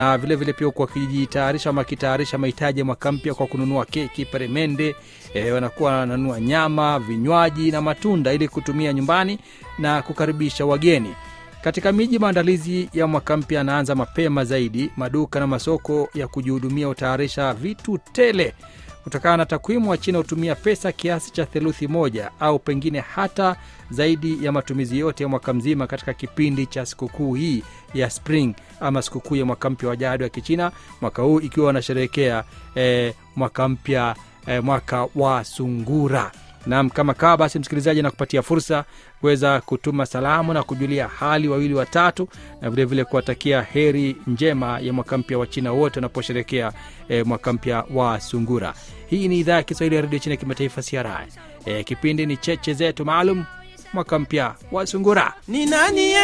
na vile vile pia huku wakijitayarisha ama wakitayarisha mahitaji ya mwaka mpya kwa kununua keki peremende e, wanakuwa wananunua nyama vinywaji na matunda ili kutumia nyumbani na kukaribisha wageni katika miji maandalizi ya mwaka mpya yanaanza mapema zaidi maduka na masoko ya kujihudumia hutayarisha vitu tele kutokana na takwimu wa china hutumia pesa kiasi cha theluthi moja au pengine hata zaidi ya matumizi yote ya mwaka mzima katika kipindi cha sikukuu hii ya spring ama sikukuu ya mwaka mpya wa jadi wa kichina mwaka huu ikiwa wanasherehekea eh, mwaka mpya eh, mwaka wa sungura nam kama kawa basi msikilizaji nakupatia fursa kuweza kutuma salamu na kujulia hali wawili watatu na vilevile kuwatakia heri njema ya mwaka mpya wa china wote wanaposherekea e, mwaka mpya wa sungura hii ni idhaa ya kiswahili ya redio china ya kimataifa cri e, kipindi ni cheche zetu maalum mwaka mpya wa sungura ni nani